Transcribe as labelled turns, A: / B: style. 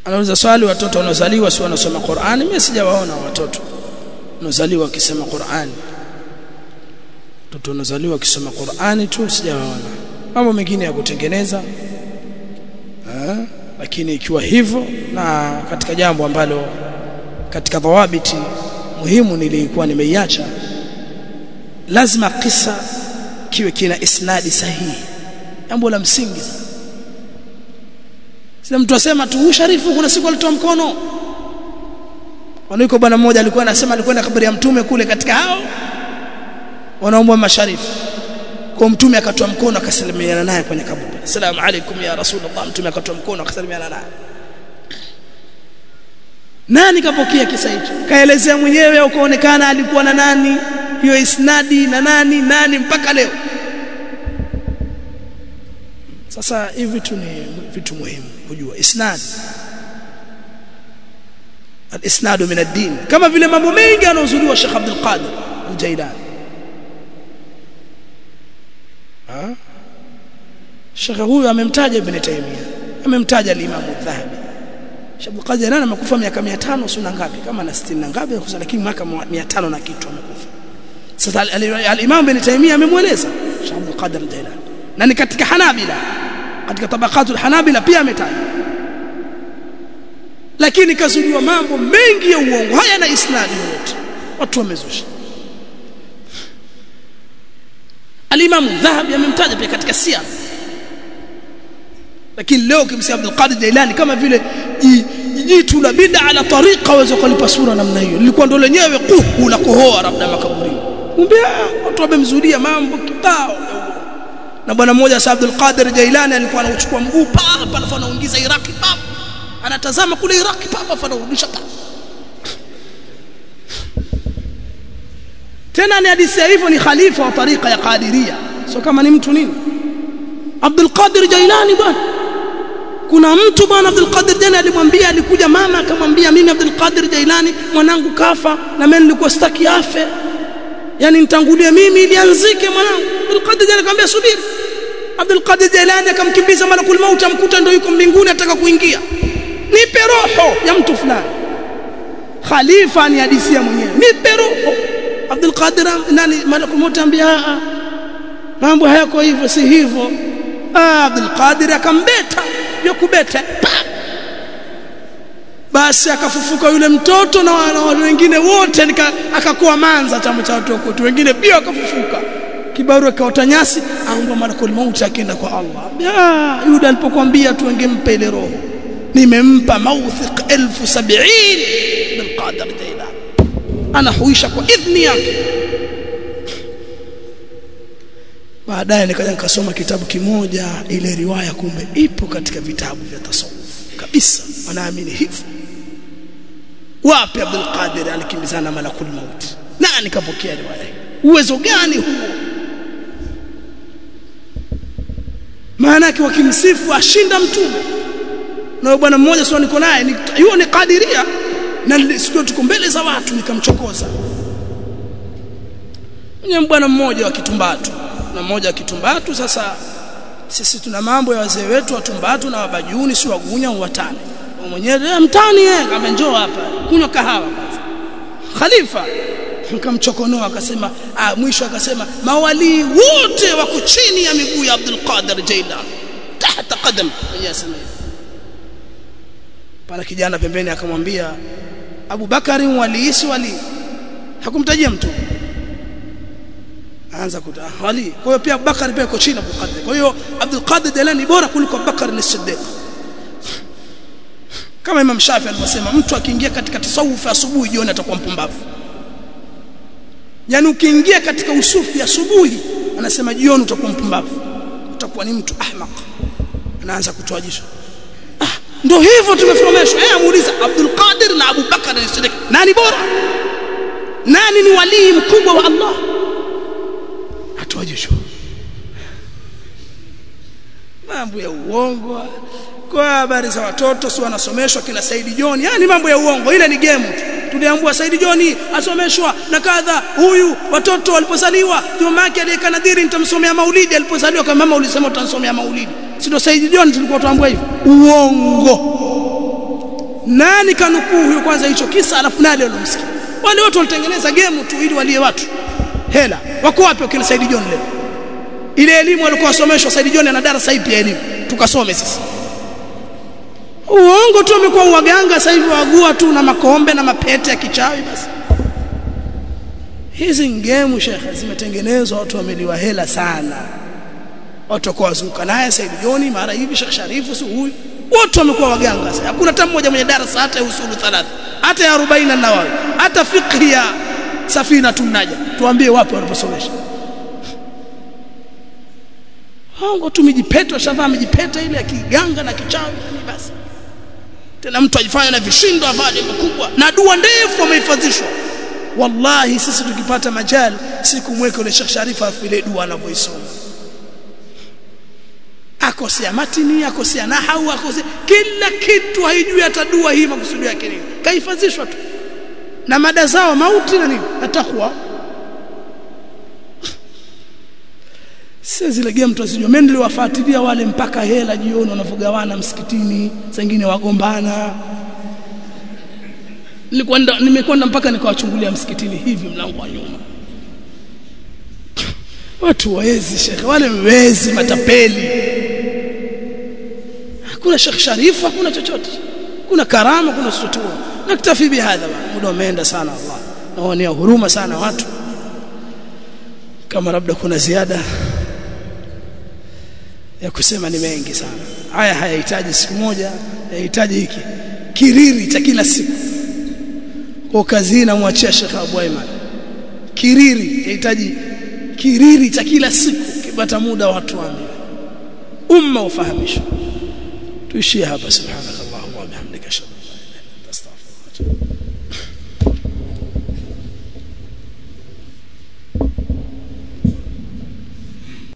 A: anauliza swali watoto wanaozaliwa si wanasoma Qur'ani mimi sijawaona watoto wanaozaliwa wakisema Qur'ani watoto wanaozaliwa wakisoma Qur'ani tu sijawaona mambo mengine ya kutengeneza ha? lakini ikiwa hivyo na katika jambo ambalo katika dhawabiti muhimu nilikuwa nimeiacha lazima kisa kiwe kina isnadi sahihi jambo la msingi sina mtu asema tu sharifu kuna siku alitoa mkono waniko bwana mmoja alikuwa anasema alikwenda kaburi ya mtume kule katika hao wanaomba masharifu kwa mtume akatoa mkono akasalimiana naye kwenye kaburi asalamu alaykum ya rasulullah mtume akatoa mkono akasalimiana naye nani kapokea kisa hicho kaelezea mwenyewe au kaonekana alikuwa na nani hiyo isnadi na nani nani mpaka leo sasa hivi vitu ni vitu muhimu kujua isnad al-isnad min ad-din kama vile mambo mengi anaozuliwa Sheikh Abdul Qadir al-Jailani ha Sheikh huyu amemtaja Ibn Taymiyyah amemtaja al-Imam al-Dhahabi Sheikh Abdul Qadir ana amekufa miaka 500 sio ngapi kama na 60 na ngapi lakini mwaka 500 na kitu amekufa sasa al-Imam Ibn Taymiyyah amemweleza Sheikh Abdul Qadir al-Jailani na ni katika Hanabila katika tabakatul Hanabila pia ametaja lakini kazuliwa mambo mengi ya uongo haya na isnadi yote watu wamezusha Al-Imam Dhahabi amemtaja pia katika siyar lakini leo kimsia Abdul Qadir Jailani kama vile jitu la bid'a ala tariqa waweza kulipa sura namna hiyo lilikuwa ndo lenyewe kuhu la kohoa labda makaburini kumbe watu wamemzulia mambo kibao na bwana mmoja sa Abdul Qadir Jailani alikuwa anachukua mguu papa alafu anaingiza Iraki papa anatazama kule Iraki papa alafu anarudisha papa tena ni hadithi hivyo ni khalifa wa tariqa ya Qadiria sio kama ni mtu nini Abdul Qadir Jailani bwana kuna mtu bwana Abdul Qadir Jailani alimwambia alikuja mama akamwambia mimi Abdul Qadir Jailani mwanangu kafa na mimi nilikuwa sitaki afe yani nitangulie mimi ili anzike mwanangu Abdul Qadir Jailani akamwambia subiri Abdul Qadir Jailani akamkimbiza malakul maut amkuta ndio yuko mbinguni ataka kuingia nipe roho ya mtu fulani khalifa ni hadisia mwenyewe nipe roho Abdul Qadir nani malakul maut ambia mambo hayako hivyo si hivyo ah Abdul Qadir akambeta ya kubeta basi akafufuka yule mtoto na wale wengine wote akakuwa manza chama cha watu wote wengine pia wakafufuka kibaru akaota nyasi aomba malakul maut akaenda kwa Allah ya Yuda alipokuambia tu angempa ile roho nimempa mawthiq 1070 bil qadar jaila anahuisha kwa idhni yake baadaye nikaja nikasoma kitabu kimoja ile riwaya kumbe ipo katika vitabu vya tasawuf kabisa wanaamini hivyo wapi Abdul Qadir alikimbizana malakul maut nani kapokea riwaya hii uwezo gani huo maana yake wakimsifu ashinda mtume na bwana mmoja sio niko naye hiyo ni kadiria na siku tuko mbele za watu nikamchokoza mwenye bwana mmoja wa kitumbatu na mmoja wa kitumbatu sasa sisi tuna mambo ya wazee wetu watumbatu na wabajuni si wagunya watani mwenyewe mtani eh kama njoo hapa kunywa kahawa kwanza khalifa nikamchokonoa akasema ah mwisho akasema mawali wote wako chini ya miguu ya Abdul Qadir Jailan tahta qadam mwenyewe asema pana kijana pembeni akamwambia Abu Bakari waliisi wali hakumtajia mtu anza kuta wali kwa hiyo pia Abubakar pia yuko chini Abdul Qadir kwa hiyo Abdul Qadir Jilani bora kuliko Abubakar ni Siddiq kama Imam Shafi alivyosema mtu akiingia katika tasawuf asubuhi jioni atakuwa mpumbavu yani ukiingia katika usufi asubuhi anasema jioni utakuwa mpumbavu utakuwa ni mtu ahmaq anaanza kutoa jisho ah ndio hivyo tumefahimishwa eh amuuliza Abdul Qadir na Abu Bakar ni Siddiq nani bora nani ni walii mkubwa wa Allah atoa jisho mambo ya uongo kwa habari za watoto si wanasomeshwa kina Saidi John yani mambo ya uongo ile ni game tu tuliambua Saidi John asomeshwa na kadha huyu watoto walipozaliwa mama yake aliyeka nadhiri nitamsomea maulidi alipozaliwa kama mama ulisema utansomea maulidi si ndio Saidi John tulikuwa tuambua hivyo uongo nani kanukuu huyo kwanza hicho kisa alafu nani alomsikia wale watu walitengeneza game tu ili walie watu hela wako wapi wakina Said John leo ile elimu walikuwa wasomeshwa Said John ana darasa ipi ya elimu tukasome sisi uongo tu amekuwa waganga sasa hivi wagua tu na makombe na mapete ya kichawi basi hizi ngemu shekhe zimetengenezwa watu wameliwa hela sana watu kwa wazuka naye Said Joni mara hivi Sheikh Sharifu si huyu wote wamekuwa waganga sasa hakuna hata mmoja mwenye darasa hata ya usulu thalatha hata ya 40 na nawawi hata fiqh ya safina tunaja tuambie wapi waliposomesha Hongo tu mijipeta shavaa mijipeta ile ya kiganga na kichawi ni basi tena mtu ajifanya na vishindo avali mkubwa na dua ndefu amehifadhishwa wallahi sisi tukipata majal siku mweke ule Sheikh Sharifa afile dua anavyoisoma akosea matini akosea nahau akosea kila kitu haijui hata dua hii makusudi yake nini kahifadhishwa tu na mada zao mauti na nini na takwa sasa zile game tunazijua mimi niliwafuatilia wale mpaka hela jioni wanavogawana msikitini zingine wagombana nilikwenda nimekwenda mpaka nikawachungulia msikitini hivi mlango wa nyuma watu waezi shekhe wale wezi matapeli hakuna shekh sharifu hakuna chochote kuna karama kuna chochote naktafi bihadha muda umeenda sana Allah naonea huruma sana watu kama labda kuna ziada ya kusema ni mengi sana haya hayahitaji siku moja yahitaji hiki kiriri cha kila siku kwa kazi hii namwachia Sheikh Abu Aiman kiriri yahitaji kiriri cha kila siku kipata muda watu waambiwe umma ufahamishwe tuishie hapa subhanakallahumma wa bihamdika ashhadu an la ilaha illa anta astaghfiruka wa atubu